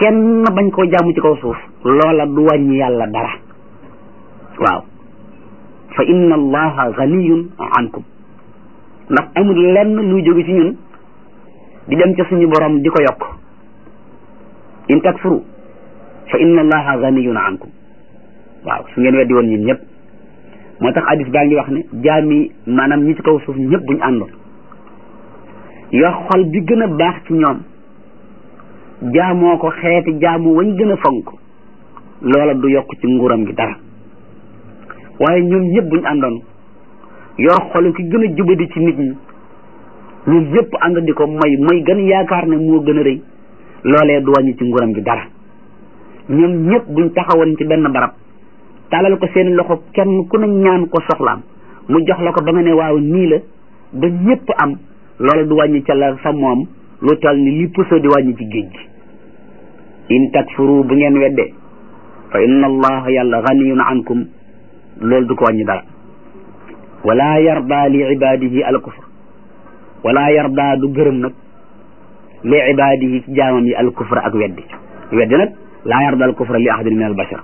kenn bañ koo jaamu ci kaw suuf loola du wàññi yàlla dara waaw fa inna allaha ganiyun ankum ndax amul lenn luy jóge ci ñun di dem ca suñu borom di ko yokk in takfuru fa inna allaha ganiyun ankum waaw su ngeen weddi woon ñun ñëpp moo tax hadis baa ngi wax ne jaami maanaam ñi ci kaw suuf ñëpp buñu àndoon yor xol bi gën a baax ci ñoom jaamoo ko xeeti jaamu wañ gën a fonk loola du yokk ci nguuram gi dara waaye ñoom ñëpp buñu àndoon yor xolu ki gën a jubadi ci nit ñi ñoom ñëpp ànd di ko mooy mooy gën yaakaar ne moo gën a rëy loolee du wàññi ci nguuram gi dara ñoom ñëpp buñ taxawoon ci benn barab taalal ko seen loxo kenn ku ne ñaan ko soxlaam mu jox la ko ba nga ne waaw nii la ba ñëpp am loola du wàññi ca la fa moom lu tal ni li puso di wàññi ci géej gi in takfuru bu ngeen wedde fa inna allaha yàlla ganiyun ankum loolu du ko wàññi dara wala yarda li ibadihi al kufr wala yarda du gërëm nag li ibadihi ci jaamam yi al kufr ak weddi weddi nag laa yarda al kufra li ahadin min al bashar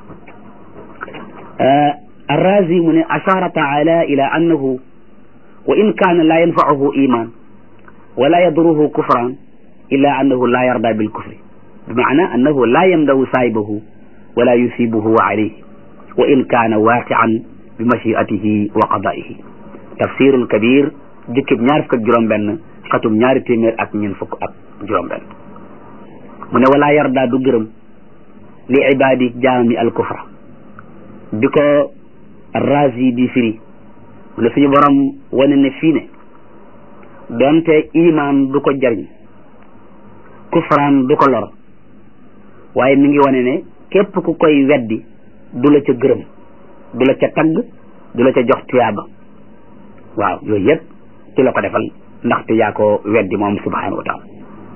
الرازي من أشار تعالى إلى أنه وإن كان لا ينفعه إيمان ولا يضره كفرا إلا أنه لا يرضى بالكفر بمعنى أنه لا يمدو سايبه ولا يثيبه عليه وإن كان واقعا بمشيئته وقضائه تفسير الكبير جكب ñaar fukk ak juróom benn xatum ñaari téeméer ak ñeen fukk ak juróom benn mu ne wala yarda du gërëm li ibaadi jaami al kufra bi ko razi di firi mu ne suñu borom wane ne fii ne donte iman du ko jariñ kufraan du ko lor waaye mi ngi wane ne képp ku koy weddi du la ca gërëm du la ca tagg du la ca jox tuyaaba waaw yooyu yëpp ci la ko defal ndaxte yaa ko weddi moom subhanahu wa taala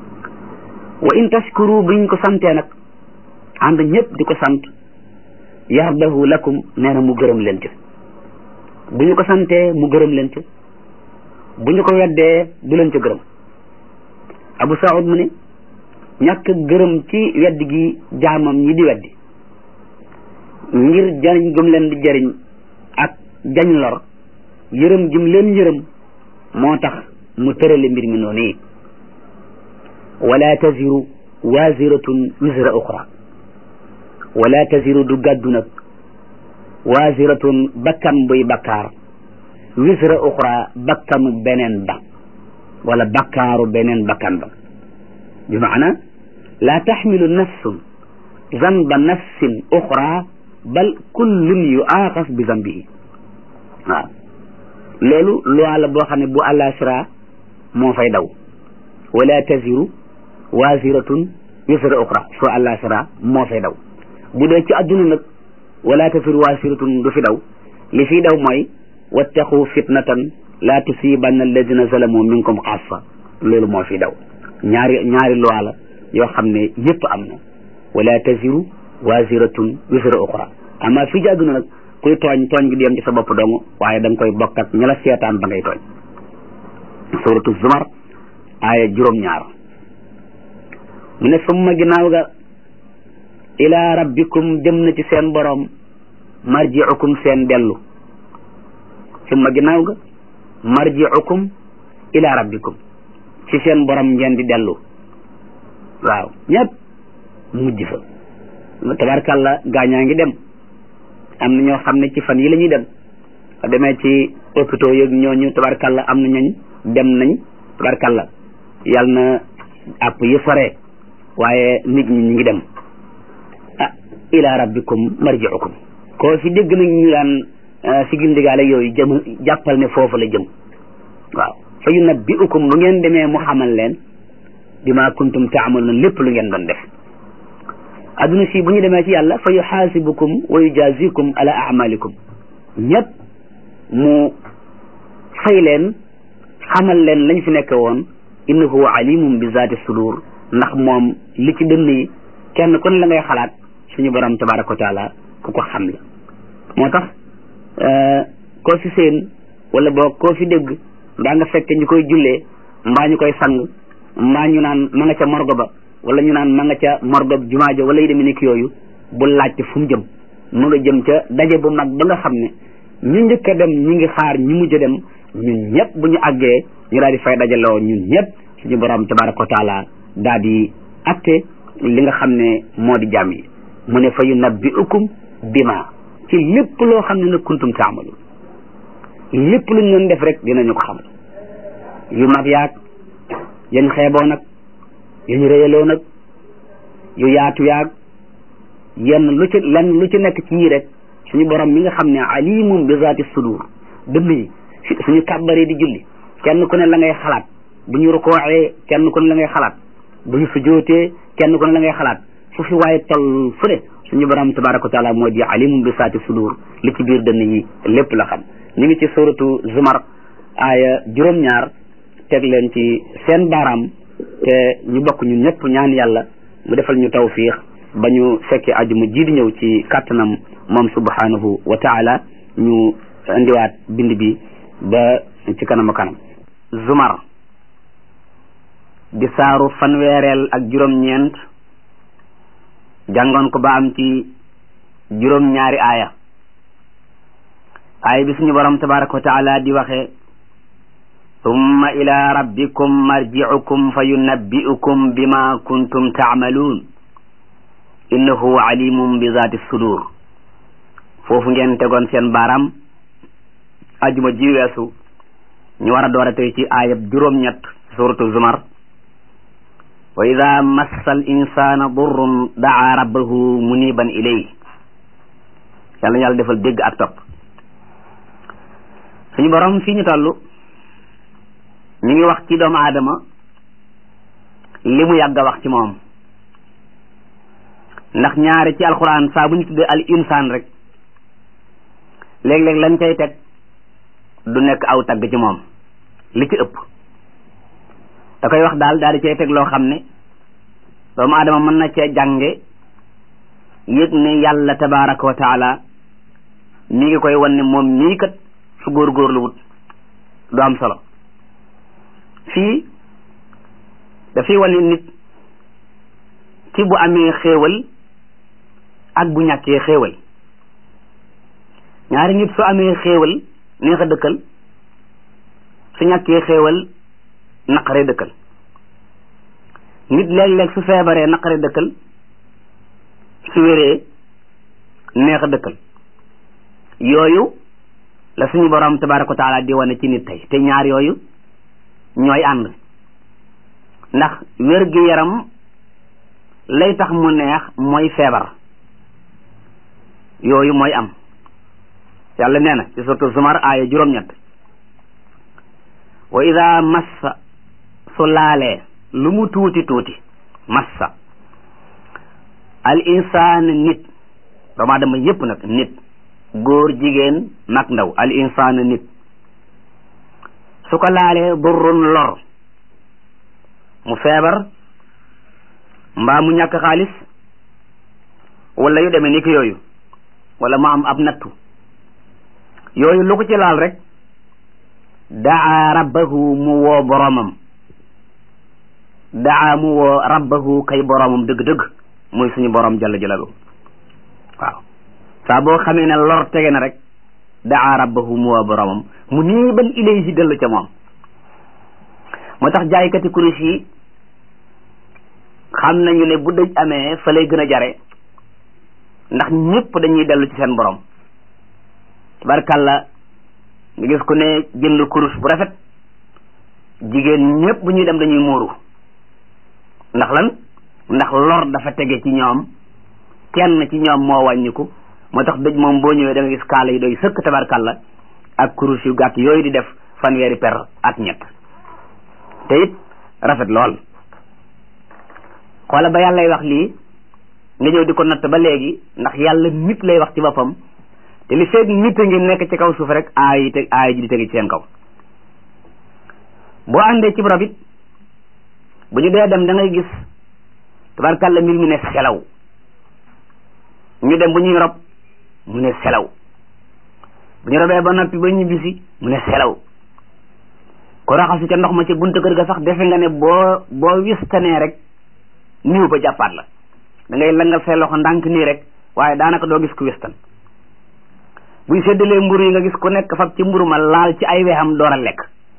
wa in tashkuru biñ ko santee nag ànd ñëpp di ko sant yardahu lakum nee na mu gërëm leen ci bu ñu ko santee mu gërëm leen ci bu ñu ko weddee du leen ca gërëm abu saud mu ne ñàkk gërëm ci weddi gi jaamam ñi di weddi ngir jariñ gëm leen di jariñ ak jañ lor yërëm gim leen yërëm moo tax mu tërale mbir mi noonu yi wala taziru waziratun wisra uxra wala taziru du gàddu nag waziratun bakkan buy bakkaar wisra uxra bakkanu beneen ba wala bakkaaru beneen bakkan ba bi maana laa taxmilu nafsun zanba nafsin uxra bal kullun yuaaxas bi zambihi waaw loolu loi la boo xam ne bu àllaaxira moo fay daw wala taziru waziratun wisra uxra soo àllaaxira moo fay daw bu dee ci adduna nag wala taziru waziratun du fi daw li fi daw mooy wattaqu fitnatan la tusibanna alladina zalamu minkum xaasa loolu moo fi daw ñaari ñaari loi la yoo xam ne yëpp am na wala taziru waziratun wisra uxra ama fii ci adduna nag kuy tooñ tooñ gi di yem ci sa bopp dong waaye da nga koy bokk ak ña la seetaan ba ngay tooñ suratu zumar aaya juróom-ñaar mu ne summa ginnaaw ga ila rabbikum jëm na ci seen borom marjiukum seen dellu summa ginnaaw ga marjiukum ila rabbikum ci seen borom ngeen di dellu waaw ñëpp mujj fa tabarkàlla gaañaa ngi dem am na ñoo xam ne ci fan yi la ñuy dem demee ci hôpitaux yeeg ñooñu tabarkàlla am na ñooñ dem nañ tabarkàlla yàlla na àpp yi sore waaye nit ñi ñu ngi dem ah ila rabbikum marjiukum koo fi dégg nag ñu daan si gindigaale yooyu jëm jàppal ne foofu la jëm waaw fa yunabbiukum bu ngeen demee mu xamal leen bima kuntum taamaluun lépp lu ngeen doon def adduna si bu ñu demee ci yàlla fa yuxaasibukum wa yujazikum ala amalikum ñëpp mu fay leen xamal leen lañ fi nekk woon innahu alimum bi zaati sudur ndax moom li ci dënn yi kenn ku ne la ngay xalaat suñu borom tabaraka wa taala ku ko xam la moo tax koo fi seen wala boo koo fi dégg mbaa nga fekk ñu koy jullee mbaa ñu koy sang mbaa ñu naan ma nga ca morgo ba wala ñu naan ma nga ca morgob jumaa ja wala yu demee nekk yooyu bu laajte fu mu jëm mu nga jëm ca daje bu mag ba nga xam ne ñu njëkk a dem ñi ngi xaar ñu mujj a dem ñun ñëpp bu ñu àggee ñu daal di fay dajaloo ñun ñëpp suñu borom tabaraka wa taala daal di atte li nga xam ne moo di jàmm yi mu ne fa yunabbi'ukum bima ci lépp loo xam ne nag kuntum taamalu lépp luñ doon def rek dinañu ko xamal yu mag yaag yañ xeeboo nag yañ réyaloo nag yu yaatu yaag yenn lu ci lenn lu ci nekk ci yii rek suñu borom mi nga xam ne alimum bi zaati sudur dënn yi suñu kàbbaree di julli kenn ku ne la ngay xalaat bu ñu rukooxee kenn ku ne la ngay xalaat bu ñu sujootee kenn ku ne la ngay xalaat fu fi waaye toll fu ne suñu borom tabaraka wa taala moo di alimum bi zaati sudur li ci biir dënn yi lépp la xam ñu ngi ci suratu zumar aaya juróom-ñaar teg leen ci seen baaraam te ñu bokk ñun ñëpp ñaan yàlla mu defal ñu tawfiix ba ñu fekkee ajuma ji di ñëw ci kàttanam moom subhanahu wa taala ñu indiwaat bind bi ba ci kanam a kanam zumar di saaru fanweereel ak juróom-ñeent jàngoon ko ba am ci juróom-ñaari aaya aaya bi suñu borom tabaraka wa taala di waxe summa ila rabbikum marji'ukum fa yunabbi'ukum bima kuntum ta'maluun innahu alimum bi zaati sudur foofu ngeen tegoon seen baaraam ajuma ji weesu ñu war a door a tey ci aayab juróom-ñett suratu zumar wa ida massa al insana durrun daa rabbahu muniban ilay yàlla yàlla defal dégg ak topp suñu borom fii ñu toll ñu ngi wax ci doomu aadama li mu yàgg a wax ci moom ndax ñaare ci alquran saa bu ñu tuddee al insaan rek léeg-léeg lañ cay teg du nekk aw tagg ci moom li ci ëpp da koy wax daal daal di cay teg loo xam ne doomu aadama mën na cee jànge yëg ne yàlla tabaraka wa taala mi ngi koy wan ne moom mii kat su góorgóorlu wut du am solo fii dafay wane nit ci bu amee xéewal ak bu ñàkkee xéewal ñaari nit su amee xéewal neex a dëkkal su ñàkkee xéewal naqare dëkkal nit léeg-léeg su feebaree naqare dëkkal su wéree neex a dëkkal yooyu la suñu borom tabaraka wa taala di wane ci nit tey te ñaar yooyu ñooy ànd ndax wér gi yaram lay tax mu neex mooy feebar yooyu mooy am yàlla nee na ci suratu zumar aaya juróom-ñett wa ida massa su laalee lu mu tuuti tuuti massa al insaan nit doomu aadama yépp nag nit góor jigéen mag ndaw al insaan nit su ko laalee durrun lor mu feebar mbaa mu ñàkk xaalis wala yu demee ni ki yooyu wala mu am ab nattu yooyu lu ko ci laal rek daa rabbahu mu woo boromam daa mu woo rabbahu kay boromam dëgg-dëgg muy suñu borom jalla jalalu waaw saa boo xamee ne lor tege na rek daa rabbahu mu woo boromam mu nii ban ilayhi dellu ca moom moo tax jaaykati kurus yi xam nañu ne bu dëj amee fa lay gën a jare ndax ñëpp dañuy dellu ci seen borom tabarkàlla nga gis ku ne jënd kurus bu rafet jigéen ñëpp bu ñuy dem dañuy muuru ndax lan ndax lor dafa tege ci ñoom kenn ci ñoom moo wàññiku moo tax dëj moom boo ñëwee da nga gis kaala yi doy sëkk tabarkàlla ak kurus yu gàtt yooyu di def fanweeri per ak ñett te it rafet lool xoola ba yàllay wax lii nga ñëw di ko natt ba léegi ndax yàlla nit lay wax ci boppam te li feeg nit a ngi nekk ci kaw suuf rek aay yi te aay ji di tege ci seen kaw boo àndee ci rob it bu ñu dee dem da ngay gis tabarkàlla mbir mi ne selaw ñu dem bu ñuy rob mu ne selaw bu ñu robee ba noppi ba ñu bisi mu ne selaw ko raxasu ca ndox ma ci buntu kër ga sax defe nga ne boo boo wistanee rek niw ba jàppaat la da ngay langal say loxo ndànk nii rek waaye daanaka doo gis ku westan buy séddalee mburu yi nga gis ku nekk fab ci mburu ma laal ci ay wexam door a lekk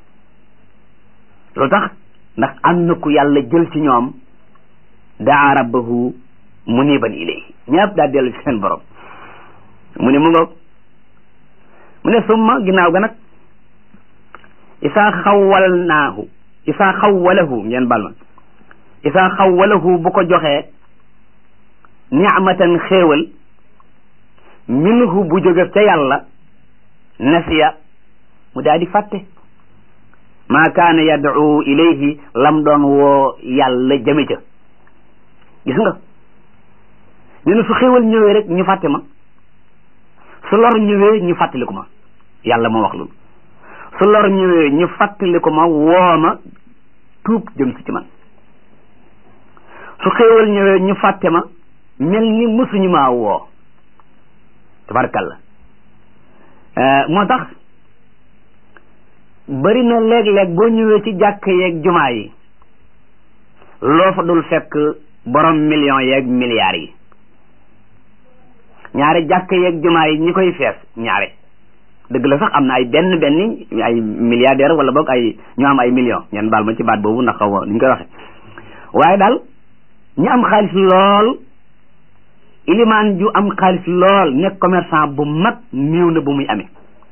lu tax ndax am na ku yàlla jël ci ñoom daa rabbahu muniban ilayhi ñëpp daa dellu ci seen borom mu ne mu ngoog mu ne summa ginnaaw ga nag isaa xawwalnaahu isaa xawwalahu ngeen bal ma isaa xawwalahu bu ko joxee nicmatan xéewal minhu bu jóge ca yàlla nasiya mu daal di fàtte maa kaana yad'u ilayhi lam doon woo yàlla jëme ca gis nga nee na su xéewal ñëwee rek ñu fàtte ma su lor ñëwee ñu fàttaliku ma yàlla moo wax loolu su lor ñëwee ñu fàttaliku ma woo ma tuub jëm si ci man su xéewal ñëwee ñu fàtte ma mel ni mësuñu maa woo tabarkalla moo tax bari na léeg-léeg boo ñëwee ci jàkk yeeg jumaa yi loo fa dul fekk borom millions yeeg milliards yi ñaare jàkk yeeg jumaa yi ñi koy fees ñaare dëgg la sax am na ay benn benn ay milliardaire wala boog ay ñu am ay millions ñeen baal ma ci baat boobu ndax xaw ma ni ñu koy waxe waaye daal ñi am xaalis lool ilimaan ju am xaalis lool nekk commerçant bu mag néew na bu muy amee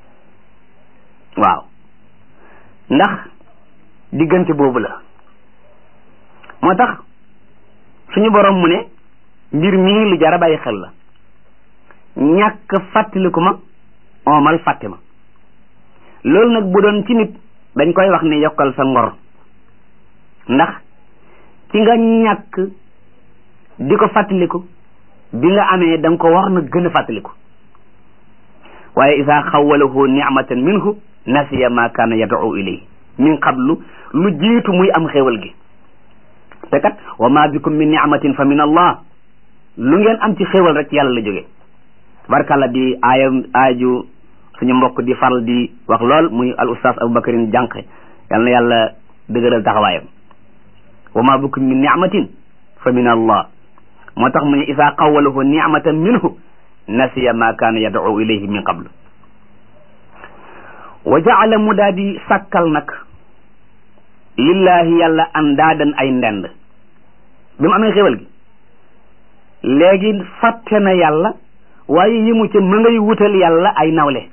waaw ndax diggante boobu la moo tax suñu borom mu ne mbir mii lu jar a bàyyi xel la ñàkk fàttaliku ma oomal fàtte ma loolu nag bu doon ci nit dañ koy wax ne yokkal sa ngor ndax ci nga ñàkk di ko fàttaliku bi nga amee da nga ko war na gën a fàttaliku waaye isa xawalahu nicmatan minhu nasiya ma kaana yad'u ilayhi min qablu lu jiitu muy am xéewal gi te kat wa ma bikum min nicmatin fa min allah lu ngeen am ci xéewal rek yàlla la jóge barkalla di aaya aaju suñu mbokk di faral di wax lool muy al ustaas aboubacarin jànq yal na yàlla dëgëral taxawaayam wa ma bikum min nicmatin fa min allah moo tax mu ne isaa xawalahu nicmatan minhu nasiya ma kaana yad'u ilayhi min qablu wa jaala mu daa di sàkkal nag lillahi yàlla andaadan ay ndend bi mu amee xéwal gi léegi fàtte na yàlla waaye yi mu ca ma ngay wutal yàlla ay nawle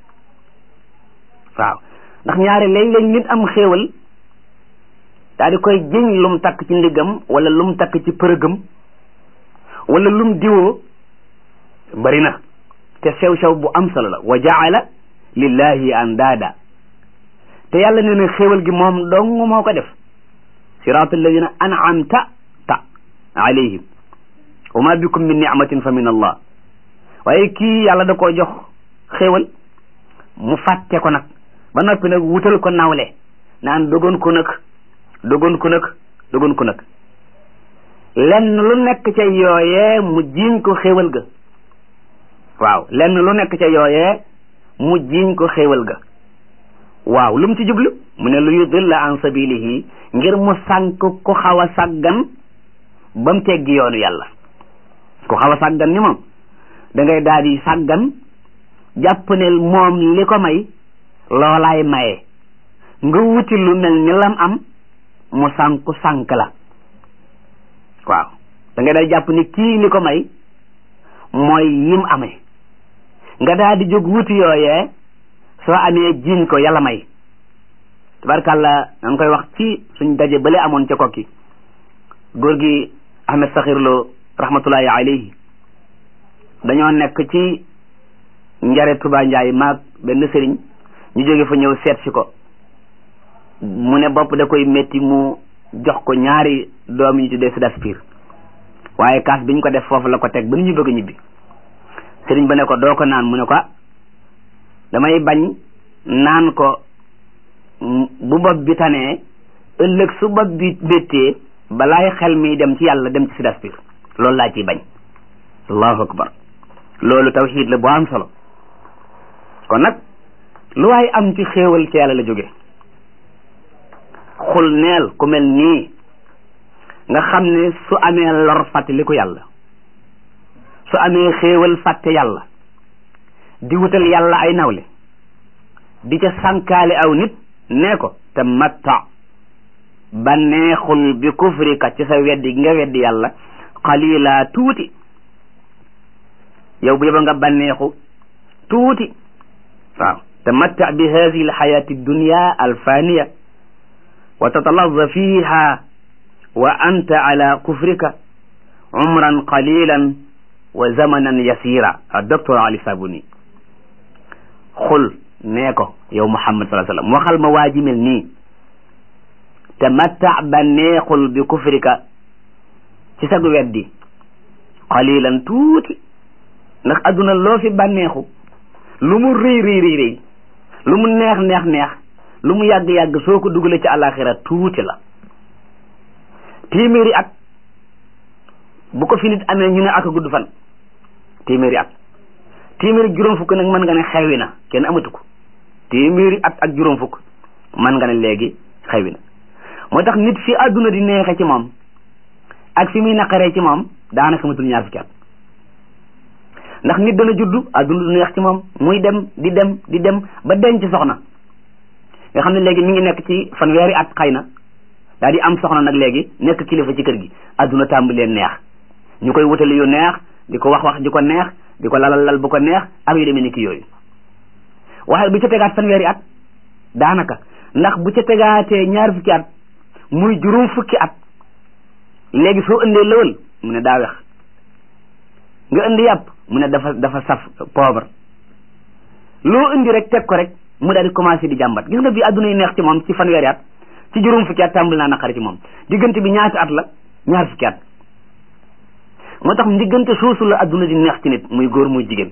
waaw ndax ñaare léeg-léeg nit am xéewal daa di koy jiñ lum takk ci ndiggam wala lum takk ci përëgam wala lum diwoo bari na te sew-sew bu am solo la wa jaala lillahi andaada te yàlla nee na xéewal gi moom dong moo ko def siraat alladina an'amta ta alayhim wa ma bikum min ni'matin fa min allah waaye kii yàlla da koo jox xéewal mu fàtte ko nag ba noppi nag wutal ko nawle naan dogoon ko nag dogoon ko nag dogoon ko nag lenn lu nekk ca yooyee mu jiiñ ko xéewal ga waaw lenn lu nekk ca yooyee mu jiiñ ko xéewal ga waaw lu mu ci jublu mu ne lu yudilla an sabilihi ngir mu sànk ku xaw a sàggan ba mu teggi yoonu yàlla ku xaw a sàggan ni moom da ngay daal di sàggan jàpp ne moom li ko may loolaay maye nga wuti lu mel ni lam am mu sànku sànk la waaw da ngay daal jàpp ni kii li ko may mooy yim amee nga daal di jóg wuti yooyee soo amee jiiñ ko yàlla may tabarkàlla nga koy wax ci suñ daje bale amoon ca kokki góor gi Ahmed Sakhir Lo rahmatullahi alayhi dañoo nekk ci njare Tuba Njaay maag benn sëriñ ñu jóge fa ñëw seet si ko mu ne bopp da koy métti mu jox ko ñaari doom yi ñu tuddee Sidaspir waaye kaas bi ñu ko def foofu la ko teg ba nu ñu bëgg a ñibbi sëriñ ba ne ko doo ko naan mu ne ko damay bañ naan ko bu bopp bi tanee ëllëg su bopp bi béttee balaay xel mi dem ci yàlla dem ci Sidaspir loolu laa ciy bañ allahu akbar loolu tawxiid la bu am solo kon nag lu waay am ci xéewal ci yàlla la jóge xul neel ku mel nii nga xam ne su amee lor fàttaliku yàlla su amee xéewal fàtte yàlla di wutal yàlla ay nawle di ca sànkaale aw nit nee ko te matta ba neexul bi kufrika ci sa weddi gi nga weddi yàlla qalila tuuti yow bu yeba nga banneexu tuuti waaw tamatta bi hadihi alxayati dunya alfaniya wa tatalazza fiha wa anta ala kufrika umran qalilan wa zamanan yasira docteur ali sabuni xul nee ko yow muhammad sallallahu alayhi wasallam waxal ma waa ji mel nii tamatta ba neexul bi kufrika ci sag weddi qalilan tuuti ndax adduna loo fi bànneexu lu mu rëy rëy rëy rëy lu mu neex neex neex lu mu yàgg yàgg soo ko dugalee ci àllaaxira tuuti la téeméeri at bu ko fi nit amee ñu ne ak a gudd fan téeméeri at téeméeri juróom fukk nag mën nga ne xewi na kenn amatu ko téeméeri at ak juróom fukk mën nga ne léegi xewi na moo tax nit fi adduna di neexe ci moom ak fi muy naqaree ci moom daanaka matul ñaar fukki at ndax nit dana juddu adduna du neex ci moom muy dem di dem di dem ba denc soxna nga xam ne léegi mi ngi nekk ci fanweeri at xëy na daal di am soxna nag léegi nekk kilifa ci kër gi adduna tàmbalee neex ñu koy wutali yu neex di ko wax wax di ko neex di ko lalal lal bu ko neex ak yu demee ni ki yooyu waaye bu ca tegaat fanweeri at daanaka ndax bu ca tegaatee ñaar fukki at muy juróom fukki at léegi soo indee lëwal mu ne daa wex nga indi yàpp mu ne dafa dafa saf poobar loo indi rek teg ko rek mu daal di commencé di jàmbat gis nga bi adduna yi neex ci moom ci fanweeri at ci juróom fukki at tàmbali naa naqari ci moom diggante bi ñaati at la ñaar fukki at moo tax diggante soosu la adduna di neex ci nit muy góor muy jigéen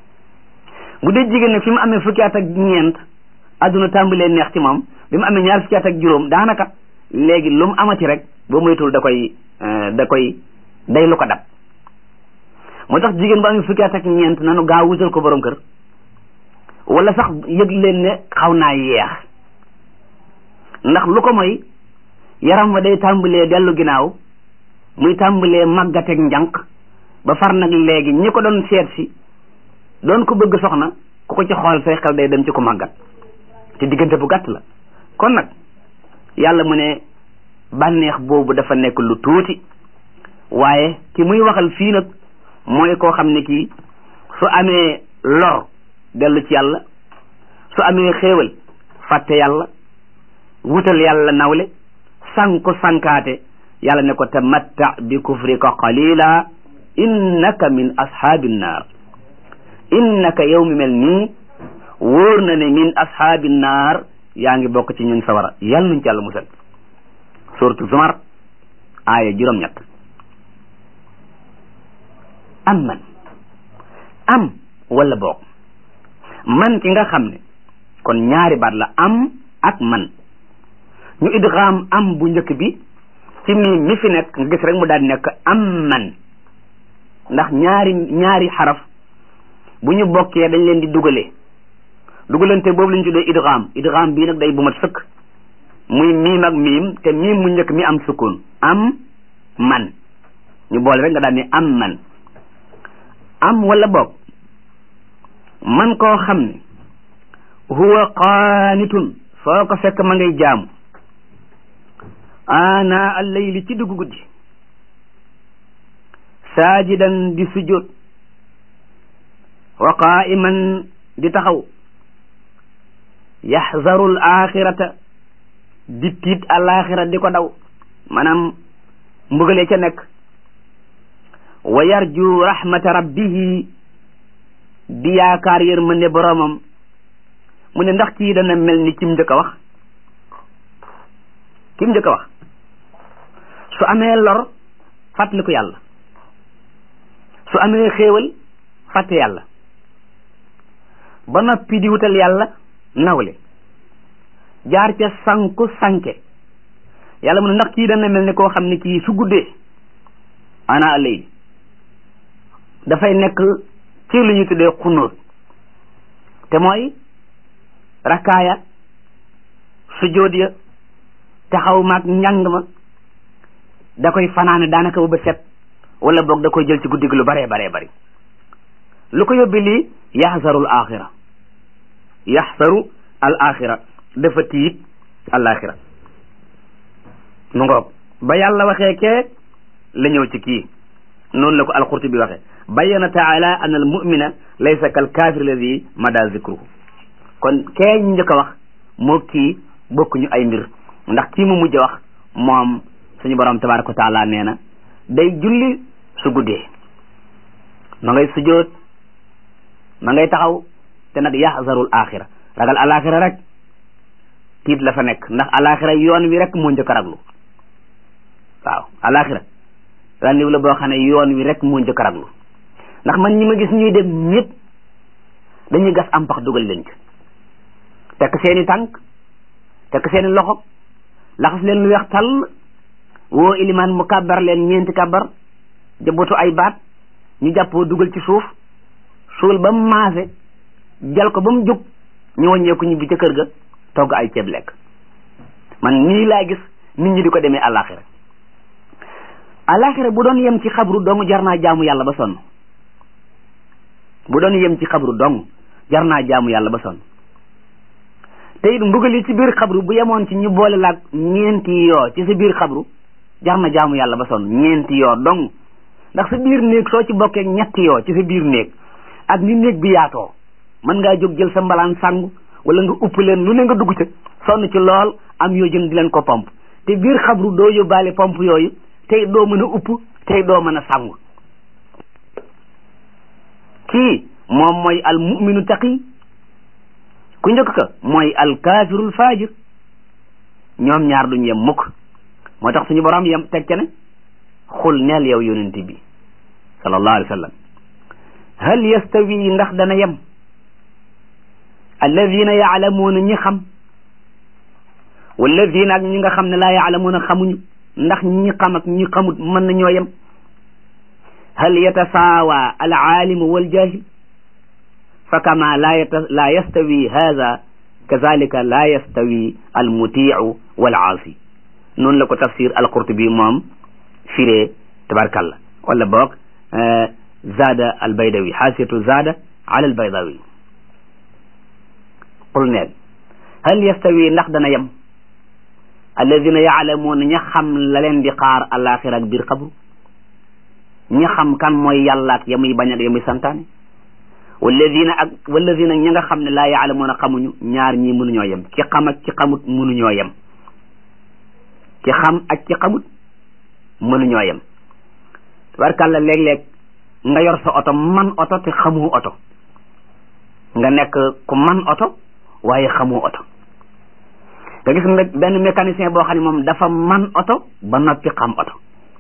bu dee jigéen nag fi mu amee fukki at ak ñeent adduna tàmbalee neex ci moom bi mu amee ñaar fukki at ak juróom daanaka léegi lu mu amati rek boo moytul da koy da koy day lu ko dab moo tax jigéen bu amee fukki at ak ñeent nanu gaaw wutal ko borom kër wala sax yëg leen ne xaw naa yeex ndax lu ko mooy yaram wa day tàmbalee dellu ginnaaw muy tàmbalee màggateeg njànq ba far nag léegi ñi ko doon seet si doon ko bëgg soxna ku ko ci xool say xel day dem ci ko màggat te diggante bu gàtt la kon nag yàlla mu ne bànneex boobu dafa nekk lu tuuti waaye ki muy waxal fii nag mooy koo xam ne kii su amee lor dellu ci yàlla su amee xéewal fàtte yàlla wutal yàlla nawle sanku sankaate yàlla ne ko tamatta bi kufrika qalila innaka min ashaabin naar innaka yow mi mel nii wóor na ne min ashaabin naar yaa ngi bokk ci ñun sawara yàlla nuñ ci yàlla musal suratu zumar aaya juróom-ñett am man am wala boog man ki nga xam ne kon ñaari baat la am ak man ñu idgham am bu njëkk bi ci mi mi fi nekk nga gis rek mu daal di nekk am man ndax ñaari ñaari xaraf bu ñu bokkee dañ leen di dugalee dugalante boobu lañ tuddee idgham idgham bii nag day bu mat sëkk muy miim ak miim te miim mu njëkk mi am sukkoon am man ñu boole rek nga daal ni am man am wala boog man koo xam ne huwa qaanitun foo ko fekk ma ngay jaamu ana allayli ci dugg guddi saajidan di sujjóot wa qaa'iman di taxaw yaxzaru al axirata di tiit alaxira di ko daw maanaam mbugalee ca nekk wa yarju rahmata rabbihi di yaakaar yërmande boroomam mu ne ndax kii dana mel ni kim njëkk a wax kim njëkk a wax su amee lor fàttaliku yàlla su amee xéewal fàtte yàlla ba noppi di wutal yàlla nawle jaar ca sanku sanke yàlla mu ne ndax kii dana mel ni koo xam ne kii su guddee ana lay dafay nekk ci lu ñu tuddee xunóot te mooy rakkaaya sujjóot ya taxaw maag njàng ma da koy fanaane daanaka ba bët set wala boog da koy jël ci guddi gi lu baree baree bari lu ko yóbbi lii yaxsaru al axira yaxsaru al axira dafa tiit al axira mu ngoog ba yàlla waxee kee la ñëw ci kii noonu la ko alqurtubi waxee bayyana taala an al mumina laysa kal kaafir alladi mada zikruhu kon kee ñu njëkk a wax moo kii bokkuñu ay mbir ndax kii mu mujj wax moom suñu borom tabaraka wa taala nee na day julli su guddee ma ngay sujjoot ma ngay taxaw te nag yaxzarul axira ragal alaxira rek tiit la fa nekk ndax alaxira yoon wi rek moo njëkk a raglu waaw alaxira randiw la boo xam ne yoon wi rek moo njëkk a raglu ndax man ñi ma gis ñuy dem ñëpp dañuy gas am pax dugal leen ci tekk seeni tànk tekk seeni loxo laxas leen lu weex tàll woo ilimaan mu kàbbar leen ñeenti kàbbar jabootu ay baat ñu jàppoo dugal ci suuf suul ba mu maase jal ko ba mu jóg ñu wàññeeku ñibbi ca kër ga togg ay ceeb lekk man nii laa gis nit ñi di ko demee àllaaxira àllaaxira bu doon yem ci xabru dong jar naa jaamu yàlla ba sonn bu doon yem ci xabru dong jar naa jaamu yàlla ba sonn te it mbugal yi ci biir xabru bu yemoon ci ñu boole laag ñeenti yoo ci sa biir xabru jar na jaamu yàlla ba sonn ñeenti yoo dong ndax sa biir néeg soo ci bokkee ñetti yoo ci sa biir néeg ak ni néeg bi yaatoo mën ngaa jóg jël sa mbalaan sangu wala nga upp leen lu ne nga dugg ca sonn ci lool am yoo jën di leen ko pomp te biir xabru doo yóbbaale pomp yooyu tey doo mën a upp tey doo mën a sangu kii moom mooy al muminu taqi ku njëkk ka mooy al kaafirul faajir ñoom ñaar duñ yem mukk moo tax suñu borom yem teg ca ne xul neel yow yonent bi sallallahu alayhi wa sallam hal yastawi ndax dana yem alladina yaalamuuna ñi xam walladina ak ñi nga xam ne laa yaalamuuna xamuñu ndax ñi xam ak ñi xamut mën nañoo yem hal yatasaawa al aalimu wal jaahil fa kama la yata la yastawi hada kazalika la yastawi al mutiu wal aasi noonu la ko tafsir al qurtubi moom firee tabarkalla wala boog zaada al baydawi xaasiyatu zaada ala al baydawi qul neel hal yastawi ndax dana yem alladina yaalamuuna ña xam la leen di xaar alaxira ak biir xabru ña xam kan mooy yàlla ak ya muy bañ ak ya muy santaane walladina ak walladina ña nga xam ne laa yaalamuuna xamuñu ñaar ñii mënuñoo yem ci xam ak ci xamut mënuñoo yem ci xam ak ci xamut mënuñoo yem tabarkàlla léeg-léeg nga yor sa oto man oto te xamoo oto nga nekk ku man oto waaye xamoo oto nga gis nga benn mécanicien boo xam ne moom dafa man oto ba noppi xam oto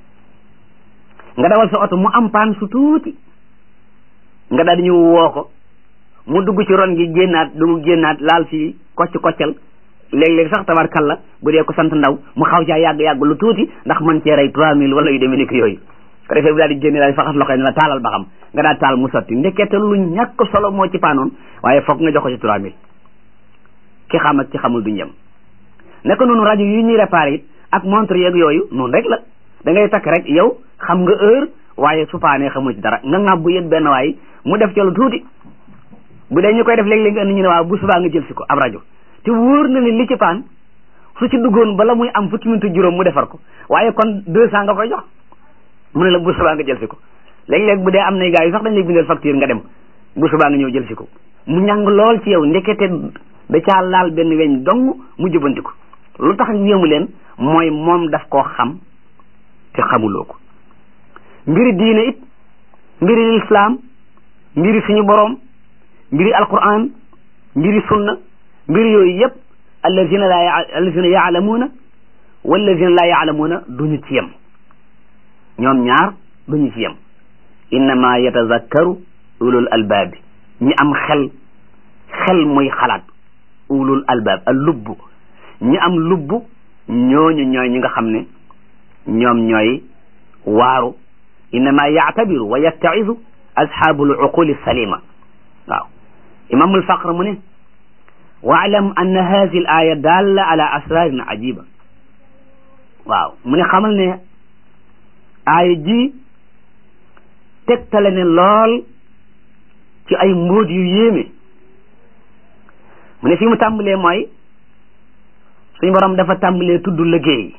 nga dawal sa oto mu am paan su tuuti nga daal di ñëw woo ko mu dugg ci ron gi génnaat dugg génnaat laal fii kocc koccal léeg-léeg sax tabarkalla bu dee ko sant ndaw mu xaw caa yàgg-yàgg lu tuuti ndax mën cee rey trois mille wala yu demee ni ko yooyu ko defee bu daal di génne daal di faxas loxo ne la taalal ba xam nga daal taal mu sotti ndekete lu ñàkk solo moo ci paanoon waaye foog nga jox ko ci trois mille ki xam ak ki xamul duñ yem naka noonu rajo yi ñuy réparé it ak montre yeeg yooyu noonu rek la da ngay takk rek yow xam nga heure waaye su paanee xamu ci dara nga ŋàbb bu yët benn waay mu def ca lu tuuti bu dee ñu koy def léeg-léeg nga indi ñu ne waaw bu subaa nga jël si ko ab rajo te wóor na ne li ci paan su ci duggoon bala muy am fukki minute juróom mu defar ko waaye kon deux cent nga koy jox mu ne la bu subaa nga jël si ko léeg-léeg bu dee am na gars yi sax dañ lay bindal facture nga dem bu subaa nga ñëw jël si ko mu ñàng lool ci yow ndekete da caa laal benn weñ dong mu jëbandiku lu tax yéemu leen mooy moom daf koo xam te xamuloo ko mbiri diine it mbiri lislaam mbiri suñu boroom mbiri alquran mbiri sunna mbiri yooyu yëpp allazina la allazina yaalamuuna wallazina laa yaalamuuna duñu ci yem ñoom ñaar duñu ci yem innama yatazakkaru ulul albaabi ñi am xel xel muy xalaat ulul albaab al lubb ñi am lubb ñooñu ñooy ñi nga xam ne ñoom ñooy waaru innama yaatabiru wa yattaizu asxaabu luquli salima waaw imamul faqr mu ne waalam anna hadi al aya dalla ala asrarin ajiba waaw mu ne xamal ne aaya ji tegtale ne lool ci ay mbóot yu yéeme mu ne fi mu tàmbalee mooy suñu borom dafa tàmbalee tudd liggéey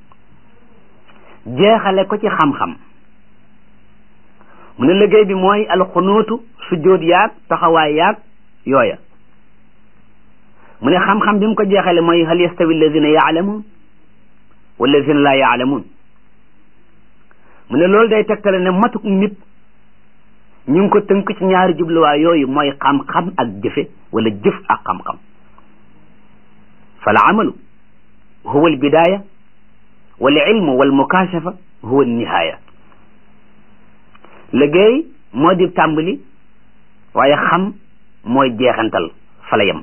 jeexale ko ci xam-xam mu ne liggéey bi mooy alxunuutu sujjóot yaag taxawaay yaag yooya mu ne xam-xam bi mu ko jeexale mooy hal yastawi alladina yaalamuun walladina laa yaalamuun mu ne loolu day tegtale ne matuk nit ñu ngi ko tënk ci ñaari jubluwaay yooyu mooy xam-xam ak jëfe wala jëf ak xam-xam fal amalu huwa albidaaya wal ilmu wal mukashafa huwa alnihaaya liggéey moo di tàmbali waaye xam mooy jeexantal fa la yem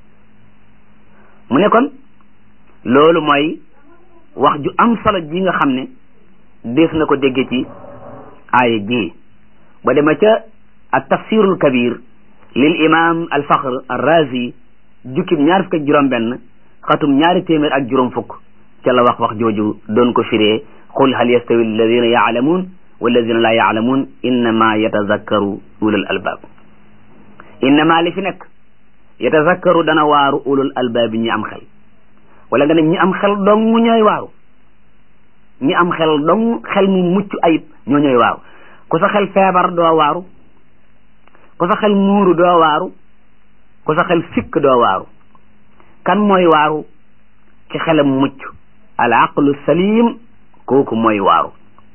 mu ne kon loolu mooy wax ju am solo ji nga xam ne des na ko dégge ci aaya ji ba dema ca at tafsirul kabir lil imam al fakhr al razi jukkib ñaar fukk ak juróom benn xatum ñaari téeméer ak juróom fukk ca la wax wax jooju doon ko firee qul hal yastawi alladina yaalamuun walladina laa yaalamuun innama yatazakkaru ulul albaab innama li fi nekk yatazakkaru dana waaru ulul albaab ñi am xel wala nga ne ñi am xel dong mu ñooy waaru ñi am xel dong xel mu mucc ayib ñoo ñooy waaru ku sa xel feebar doo waaru ku sa xel muuru doo waaru ku sa xel sikk doo waaru kan mooy waaru ci xelam mucc al aqlu salim kooku mooy waaru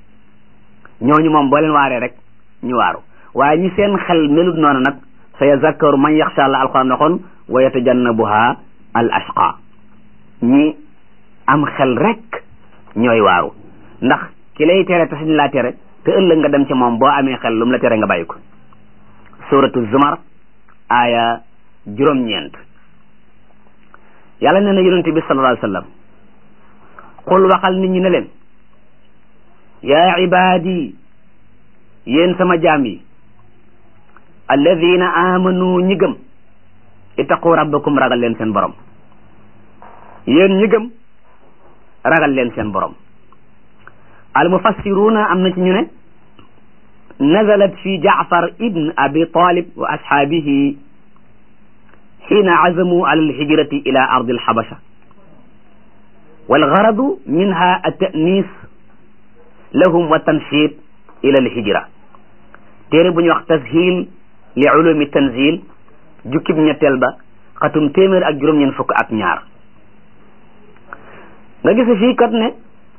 ñooñu moom boo leen waaree rek ñu waaru waaye ñi seen xel melut noonu nag sa yazakkaru man yaxsha Allah alquran waxoon wa yatajannabuha al ashqa ñi am xel rek ñooy waaru ndax ki lay tere te sañ laa tere te ëllëg nga dem ci moom boo amee xel lu mu la tere nga bàyyi ko suratu zumar aaya juróom-ñeent yàlla nee na yonente bi sallallahu alayhi wa sallam qul waxal nit ñi ne leen yaa ibaadi yéen sama jaam yi alladina amanu ñi gëm ittaqu rabbakum ragal leen seen borom yéen ñi gëm ragal leen seen borom al mufassiruna am na ci ñu ne nazalat fi jaafar ibn abi talib wa ashaabihi xiina azamu ala alhijrati ila ardi alxabasha walgaradu minha altanis lahum wa tanshid ila alhijra téere bu ñuy wax tashil li ulumi tanzil jukkib ñetteel ba xatum téeméer ak juróom-ñeent fukk ak ñaar nga gis fii kat ne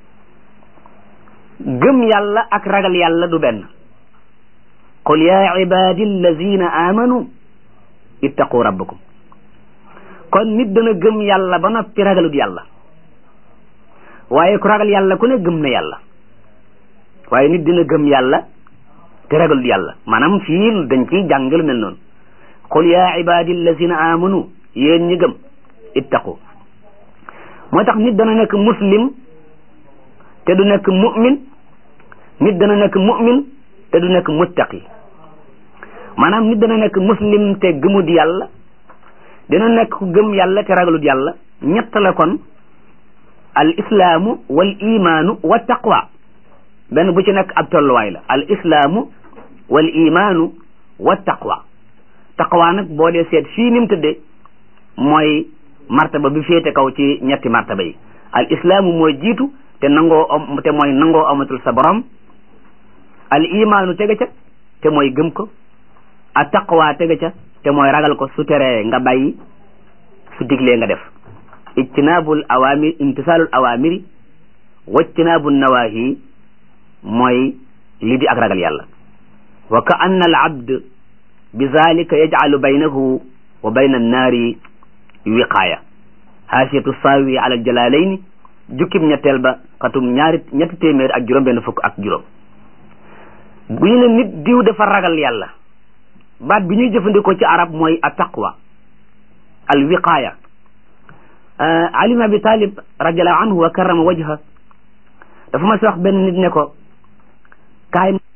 gëm yàlla ak ragal yàlla du benn qul ya ibadi allazina amanu ittaqu rabbakum kon nit dana gëm yàlla ba noppi ragalut yàlla waaye ku ragal yàlla ku ne gëm na yàlla waaye nit dina gëm yàlla te ragalut yàlla maanaam fii dañ ciy jàngal mel noonu qul ya ibadi allazina amanu yéen ñi gëm ittaqu moo tax nit dana nekk muslim te du nekk mu'min nit dana nekk mu'min te du nekk muttaqi maanaam nit dana nekk muslim te gëmut yàlla dina nekk ku gëm yàlla te ragalut yàlla ñett la kon al islaamu wal imaanu wa taqwa benn bu ci nekk ab tolluwaay la al islaamu wal imaanu wa taqwa taqwa nag boo dee seet fii ni mu tëddee mooy martaba bi féete kaw ci ñetti martaba yi al islaamu mooy jiitu te nangoo om te mooy nangoo amatul sa borom al imaanu tege ca te mooy gëm ko a taqwa tege ca te mooy ragal ko su teree nga bàyyi su diglee nga def ijtinaabul awamir imtisaalul awamiri wajtinaabul nawahi mooy li di ak ragal yàlla wa ka anna al abd bi zalika yajcalu baynahu wa bayna annaari wiqaaya haasiyatu saawi ala jalaalayni jukkib ñetteel ba xatum ñaari ñetti téeméer ak juróom benn fukk ak juróom bu ñu ne nit diw dafa ragal yàlla baat bi ñuy jëfandikoo ci arab mooy a taqwa al wiqaaya ali ibn abi talib radiallahu anhu wa karrama wajha dafa ma si wax benn nit ne ko kaay